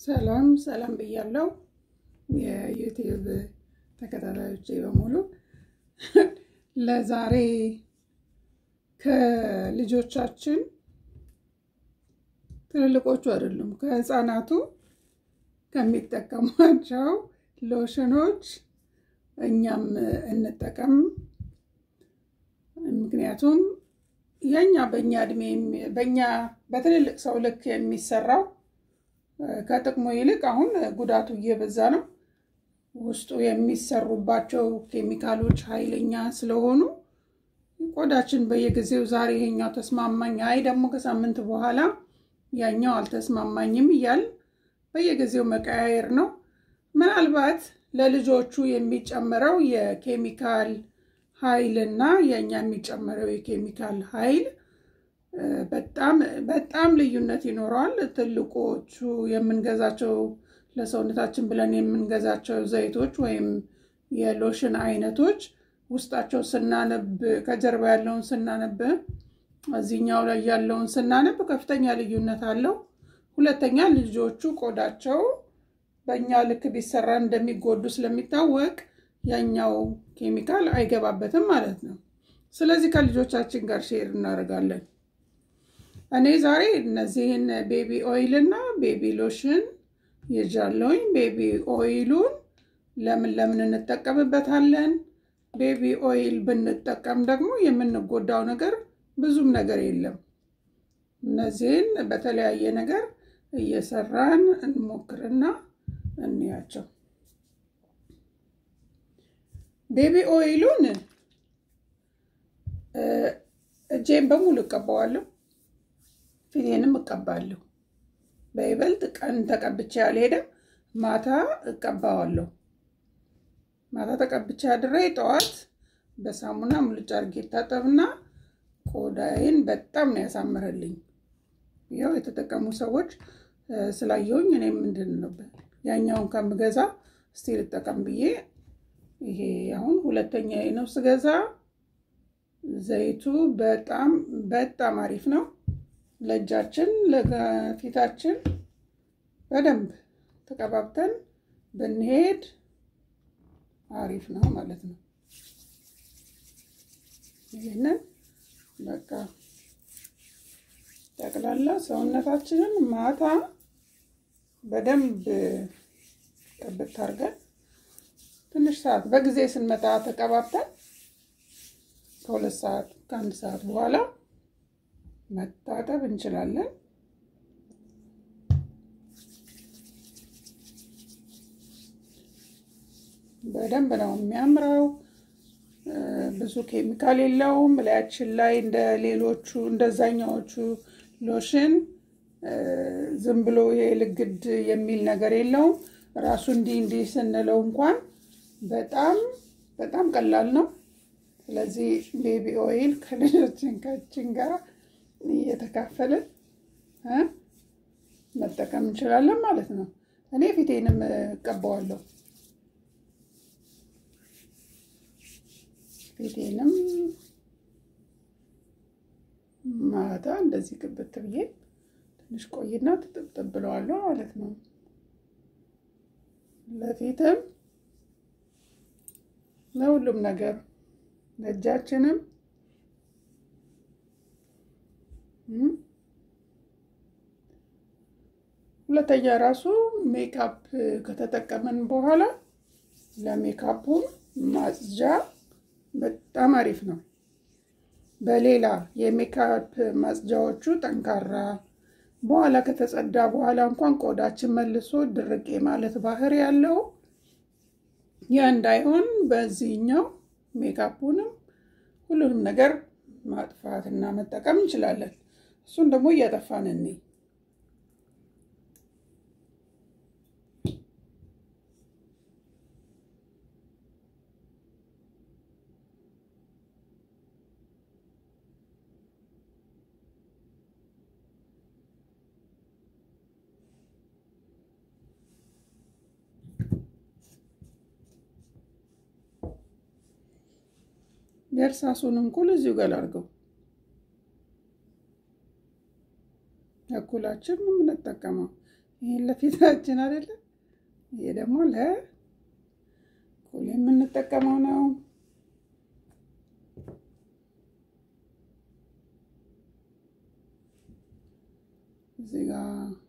ሰላም ሰላም ብያለው የዩቲዩብ ተከታታዮቼ በሙሉ ለዛሬ ከልጆቻችን ትልልቆቹ አይደሉም ከህፃናቱ ከሚጠቀሟቸው ሎሽኖች እኛም እንጠቀም። ምክንያቱም የኛ በእኛ እድሜ በእኛ በትልልቅ ሰው ልክ የሚሰራው ከጥቅሙ ይልቅ አሁን ጉዳቱ እየበዛ ነው። ውስጡ የሚሰሩባቸው ኬሚካሎች ኃይለኛ ስለሆኑ ቆዳችን በየጊዜው ዛሬ ይሄኛው ተስማማኝ፣ አይ ደግሞ ከሳምንት በኋላ ያኛው አልተስማማኝም እያል በየጊዜው መቀያየር ነው። ምናልባት ለልጆቹ የሚጨምረው የኬሚካል ኃይል እና የእኛ የሚጨምረው የኬሚካል ኃይል በጣም በጣም ልዩነት ይኖረዋል። ትልቆቹ የምንገዛቸው ለሰውነታችን ብለን የምንገዛቸው ዘይቶች ወይም የሎሽን አይነቶች ውስጣቸው ስናነብ ከጀርባ ያለውን ስናነብ እዚህኛው ላይ ያለውን ስናነብ ከፍተኛ ልዩነት አለው። ሁለተኛ ልጆቹ ቆዳቸው በእኛ ልክ ቢሰራ እንደሚጎዱ ስለሚታወቅ ያኛው ኬሚካል አይገባበትም ማለት ነው። ስለዚህ ከልጆቻችን ጋር ሼር እናደርጋለን። እኔ ዛሬ እነዚህን ቤቢ ኦይል እና ቤቢ ሎሽን ይዣለሁኝ። ቤቢ ኦይሉን ለምን ለምን እንጠቀምበታለን? ቤቢ ኦይል ብንጠቀም ደግሞ የምንጎዳው ነገር ብዙም ነገር የለም። እነዚህን በተለያየ ነገር እየሰራን እንሞክርና እንያቸው። ቤቢ ኦይሉን እጄን በሙሉ እቀባዋለሁ፣ ፊቴንም እቀባለሁ። በይበልጥ ቀን ተቀብቼ አልሄደም፣ ማታ እቀባዋለሁ። ማታ ተቀብቼ አድሬ ጠዋት በሳሙና ሙልጭ አድርጌ ታጠብና ቆዳዬን በጣም ነው ያሳምረልኝ። ያው የተጠቀሙ ሰዎች ስላየውኝ እኔ ምንድን ነበር ያኛውን ከምገዛ እስቲ ልጠቀም ብዬ ይሄ አሁን ሁለተኛ ነው ስገዛ። ዘይቱ በጣም በጣም አሪፍ ነው ለእጃችን ለፊታችን በደንብ ተቀባብተን ብንሄድ አሪፍ ነው ማለት ነው። ይህንን በቃ ጠቅላላ ሰውነታችንን ማታ በደንብ ቅብት አድርገን ትንሽ ሰዓት በጊዜ ስንመጣ ተቀባብተን ከሁለት ሰዓት ከአንድ ሰዓት በኋላ መታጠብ እንችላለን። በደንብ ነው የሚያምረው። ብዙ ኬሚካል የለውም። ላያችን ላይ እንደ ሌሎቹ እንደዛኛዎቹ ሎሽን ዝም ብሎ የልግድ የሚል ነገር የለውም። ራሱ እንዲህ እንዲህ ስንለው እንኳን በጣም በጣም ቀላል ነው። ስለዚህ ቤቢ ኦይል ከልጆችን ካችን ጋር እየተካፈልን መጠቀም እንችላለን ማለት ነው። እኔ ፊቴንም እቀባዋለሁ። ፊቴንም ማታ እንደዚህ ቅብት ብዬ ትንሽ ቆይና ትጥብጥብ ብለዋለሁ ማለት ነው። ለፊትም ለሁሉም ነገር ለእጃችንም ሁለተኛ ራሱ ሜካፕ ከተጠቀምን በኋላ ለሜካፑን ማጽጃ በጣም አሪፍ ነው። በሌላ የሜካፕ ማጽጃዎቹ ጠንካራ በኋላ ከተጸዳ በኋላ እንኳን ቆዳችን መልሶ ድርቅ ማለት ባህሪ ያለው ያ እንዳይሆን በዚህኛው ሜካፑንም ሁሉንም ነገር ማጥፋት እና መጠቀም እንችላለን። እሱን ደግሞ እያጠፋን እኔ የእርሳሱን እንኩል እዚሁ ጋር አድርገው እኩላችን የምንጠቀመው ይህን ለፊታችን አይደለም። ይሄ ደግሞ ለኩል የምንጠቀመው ነው። እዚህ ጋ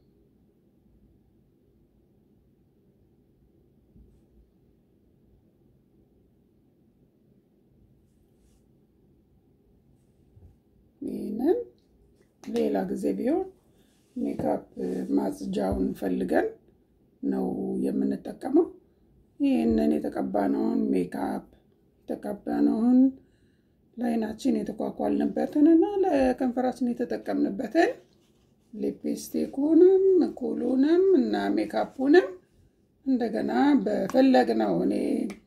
ይህንን ሌላ ጊዜ ቢሆን ሜካፕ ማጽጃውን ፈልገን ነው የምንጠቀመው። ይህንን የተቀባነውን ሜካፕ የተቀባነውን ለአይናችን የተኳኳልንበትን እና ለከንፈራችን የተጠቀምንበትን ሊፕስቲኩንም ኩሉንም እና ሜካፑንም እንደገና በፈለግነው እኔ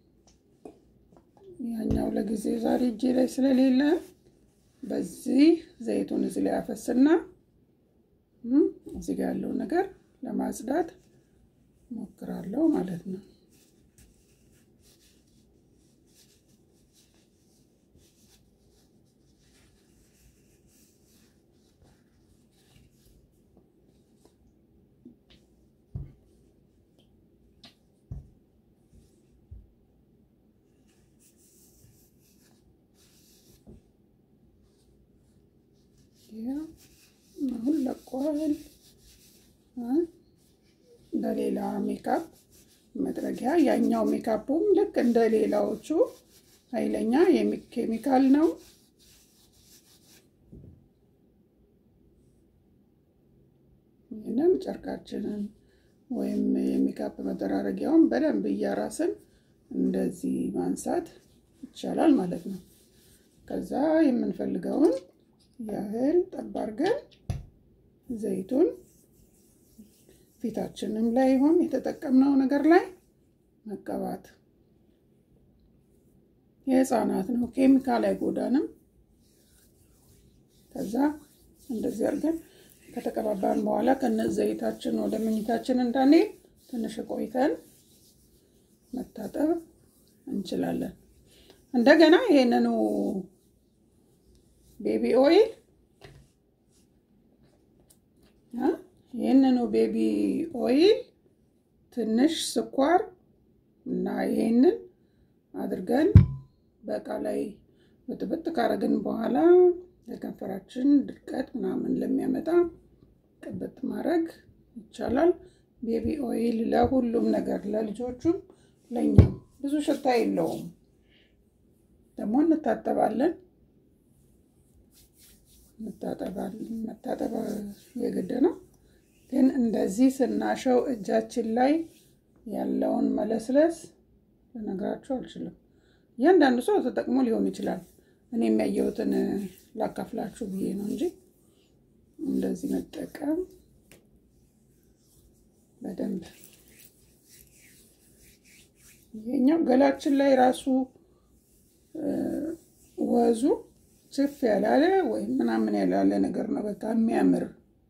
ያኛው ለጊዜ ዛሬ እጄ ላይ ስለሌለ በዚህ ዘይቱን እዚህ ላይ አፈስና እዚህ ጋር ያለውን ነገር ለማጽዳት ሞክራለሁ ማለት ነው። አሁን ለቋል። በሌላ ሜካፕ መጥረጊያ ያኛው ሜካፑም ልክ እንደ ሌላዎቹ ኃይለኛ ኬሚካል ነው። ይህንም ጨርቃችንን ወይም የሜካፕ መጠራረጊያውን በደንብ እያራስን እንደዚህ ማንሳት ይቻላል ማለት ነው። ከዛ የምንፈልገውን ያህል ጠብ አድርገን ዘይቱን ፊታችንም ላይ ይሁን የተጠቀምነው ነገር ላይ መቀባት። የህፃናት ነው፣ ኬሚካል አይጎዳንም። ከዛ እንደዚህ አድርገን ከተቀባባን በኋላ ከነ ዘይታችን ወደ መኝታችን እንዳንሄድ ትንሽ ቆይተን መታጠብ እንችላለን። እንደገና ይሄንኑ ቤቢ ኦይል ይህንኑ ቤቢ ኦይል ትንሽ ስኳር እና ይሄንን አድርገን በእቃ ላይ ብጥብጥ ካረግን በኋላ ለከንፈራችን ድርቀት ምናምን ለሚያመጣ ቅብጥ ማድረግ ይቻላል። ቤቢ ኦይል ለሁሉም ነገር ለልጆቹም ለእኛም ብዙ ሽታ የለውም። ደግሞ እንታጠባለን መታጠብ የግድ ነው። ግን እንደዚህ ስናሸው እጃችን ላይ ያለውን መለስለስ ልነግራችሁ አልችልም። እያንዳንዱ ሰው ተጠቅሞ ሊሆን ይችላል። እኔ የሚያየሁትን ላካፍላችሁ ብዬ ነው እንጂ እንደዚህ መጠቀም በደንብ ይሄኛው ገላችን ላይ ራሱ ወዙ ችፍ ያላለ ወይም ምናምን ያላለ ነገር ነው። በቃ የሚያምር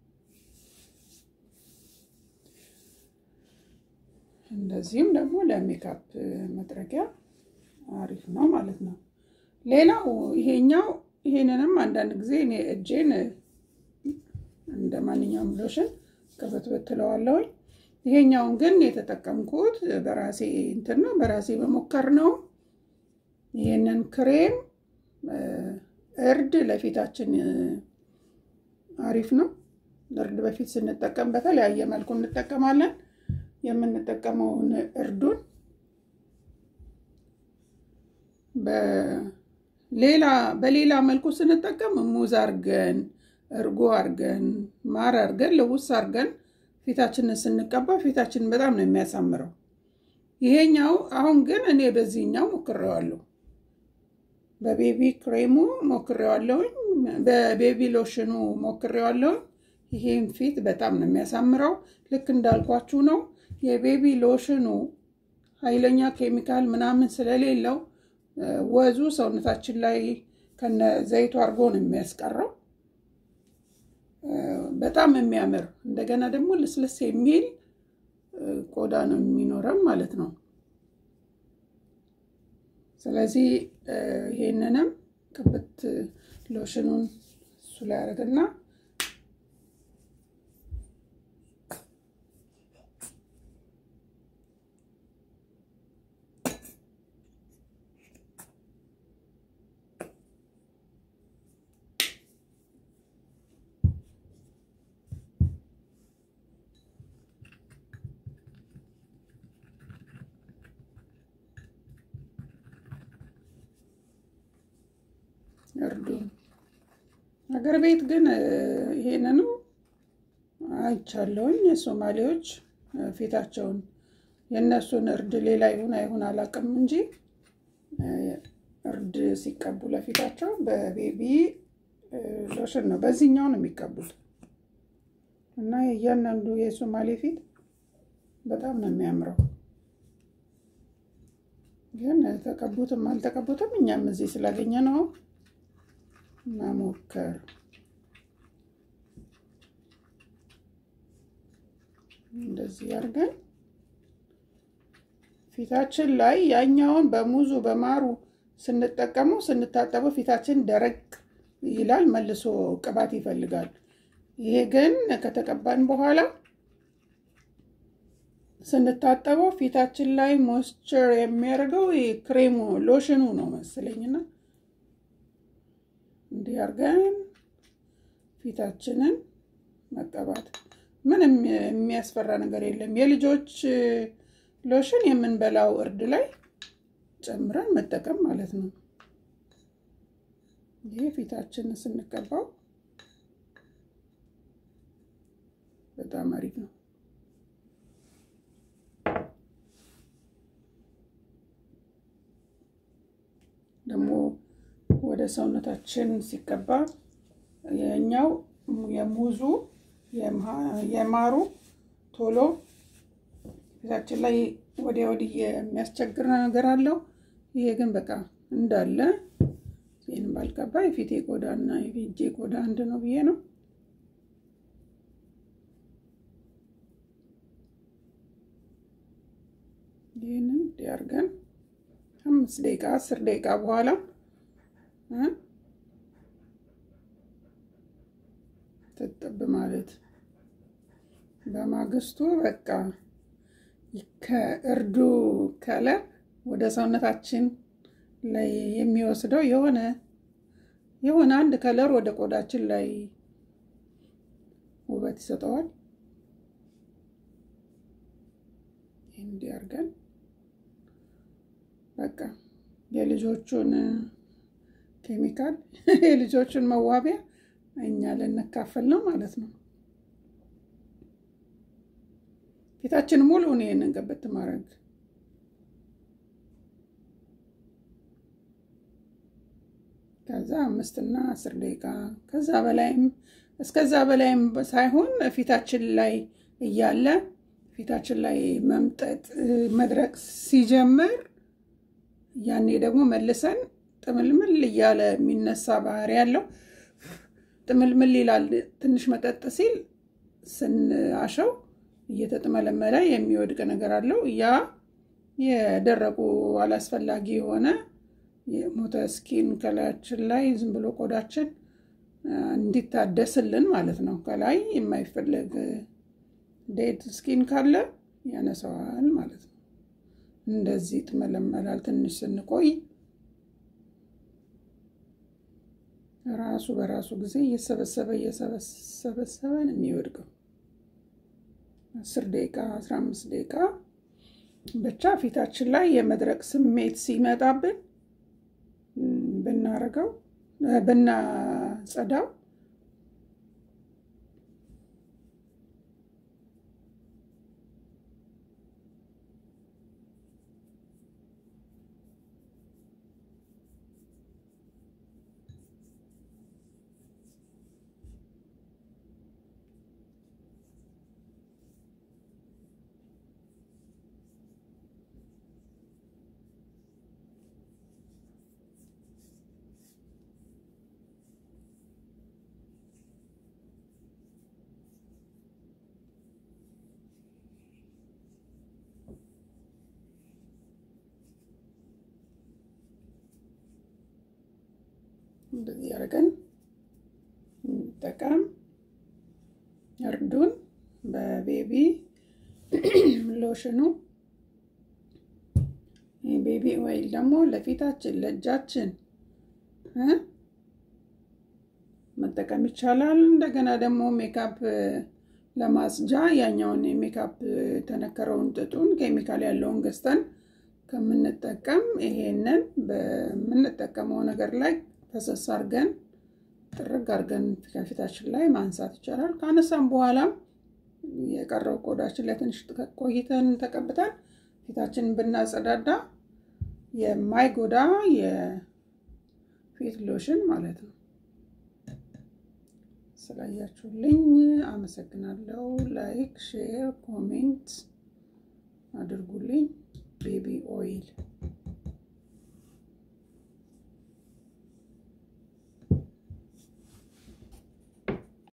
እንደዚህም ደግሞ ለሜካፕ መጥረጊያ አሪፍ ነው ማለት ነው። ሌላው ይሄኛው ይሄንንም አንዳንድ ጊዜ እኔ እጄን እንደ ማንኛውም ሎሽን ቅብትብት ትለዋለሁኝ። ይሄኛውን ግን የተጠቀምኩት በራሴ እንትን ነው በራሴ በሞከር ነው። ይሄንን ክሬም እርድ ለፊታችን አሪፍ ነው። እርድ በፊት ስንጠቀም በተለያየ መልኩ እንጠቀማለን። የምንጠቀመውን እርዱን በሌላ በሌላ መልኩ ስንጠቀም ሙዝ አርገን እርጎ አርገን ማር አርገን ልውስ አርገን ፊታችንን ስንቀባ ፊታችንን በጣም ነው የሚያሳምረው። ይሄኛው አሁን ግን እኔ በዚህኛው ሞክሬዋለሁ። በቤቢ ክሬሙ ሞክሬዋለሁኝ፣ በቤቢ ሎሽኑ ሞክሬዋለሁኝ። ይሄን ፊት በጣም ነው የሚያሳምረው። ልክ እንዳልኳችሁ ነው። የቤቢ ሎሽኑ ኃይለኛ ኬሚካል ምናምን ስለሌለው ወዙ ሰውነታችን ላይ ከነ ዘይቱ አድርጎ ነው የሚያስቀረው። በጣም የሚያምር እንደገና ደግሞ ልስልስ የሚል ቆዳ ነው የሚኖረን ማለት ነው። ስለዚህ ይሄንንም ቅብት ሎሽኑን እሱ ላይ አደርግና እርዱን። ሀገር ቤት ግን ይሄንኑ አይቻለሁኝ። የሶማሌዎች ፊታቸውን የእነሱን እርድ ሌላ ይሁን አይሁን አላውቅም እንጂ እርድ ሲቀቡ ለፊታቸው በቤቢ ሎሽን ነው፣ በዚህኛው ነው የሚቀቡት እና እያንዳንዱ የሶማሌ ፊት በጣም ነው የሚያምረው። ግን ተቀቡትም አልተቀቡትም እኛም እዚህ ስላገኘ ነው መሞከር። እንደዚህ አድርገን ፊታችን ላይ ያኛውን በሙዙ በማሩ ስንጠቀመው ስንታጠበው ፊታችን ደረቅ ይላል፣ መልሶ ቅባት ይፈልጋል። ይሄ ግን ከተቀባን በኋላ ስንታጠበው ፊታችን ላይ ሞይስቸር የሚያደርገው ክሬሙ ሎሽኑ ነው መሰለኝና እንዲህ አድርገን ፊታችንን መቀባት ምንም የሚያስፈራ ነገር የለም። የልጆች ሎሽን የምንበላው እርድ ላይ ጨምረን መጠቀም ማለት ነው። ይህ ፊታችንን ስንቀባው በጣም አሪፍ ነው። ደግሞ ወደ ሰውነታችን ሲቀባ የኛው የሙዙ የማሩ ቶሎ ፊታችን ላይ ወዲያ ወዲህ የሚያስቸግር ነገር አለው። ይሄ ግን በቃ እንዳለ ይህን ባልቀባ የፊቴ ቆዳ እና የፊቴ ቆዳ አንድ ነው ብዬ ነው። ይህንን እንዲያርገን አምስት ደቂቃ አስር ደቂቃ በኋላ ትጥብ ማለት በማግስቱ በቃ ከእርዱ ከለር ወደ ሰውነታችን ላይ የሚወስደው የሆነ የሆነ አንድ ከለር ወደ ቆዳችን ላይ ውበት ይሰጠዋል። እንዲህ አድርገን በቃ የልጆቹን ኬሚካል የልጆቹን መዋቢያ እኛ ልንካፈል ነው ማለት ነው። ፊታችን ሙሉውን ይሄንን ቀበት ማድረግ ከዛ አምስትና አስር ደቂቃ ከዛ በላይም እስከዛ በላይም ሳይሆን ፊታችን ላይ እያለ ፊታችን ላይ መምጠጥ መድረቅ ሲጀምር ያኔ ደግሞ መልሰን ጥምልምል እያለ የሚነሳ ባህሪ ያለው ጥምልምል ይላል። ትንሽ መጠጥ ሲል ስንአሸው እየተጥመለመለ የሚወድቅ ነገር አለው። ያ የደረቁ አላስፈላጊ የሆነ የሞተ ስኪን ከላያችን ላይ ዝም ብሎ ቆዳችን እንዲታደስልን ማለት ነው። ከላይ የማይፈለግ ዴድ ስኪን ካለ ያነሰዋል ማለት ነው። እንደዚህ ይጥመለመላል። ትንሽ ስንቆይ ራሱ በራሱ ጊዜ እየሰበሰበ እየሰበሰበ ነው የሚወድቀው። አስር ደቂቃ አስራ አምስት ደቂቃ ብቻ ፊታችን ላይ የመድረቅ ስሜት ሲመጣብን ብናረገው ብናጸዳው እንደዚህ አድርገን እንጠቀም። እርዱን በቤቢ ሎሽኑ ቤቢ ኦይል ደግሞ ለፊታችን ለእጃችን መጠቀም ይቻላል። እንደገና ደግሞ ሜካፕ ለማጽጃ ያኛውን የሜካፕ የተነከረውን ጥጡን ኬሚካል ያለውን ገዝተን ከምንጠቀም ይሄንን በምንጠቀመው ነገር ላይ ፈሰስ አድርገን ጥርግ አድርገን ከፊታችን ላይ ማንሳት ይቻላል። ካነሳም በኋላም የቀረው ቆዳችን ላይ ትንሽ ቆይተን ተቀብተን ፊታችንን ብናጸዳዳ የማይጎዳ የፊት ሎሽን ማለት ነው። ስላያችሁልኝ አመሰግናለሁ። ላይክ፣ ሼር፣ ኮሜንት አድርጉልኝ። ቤቢ ኦይል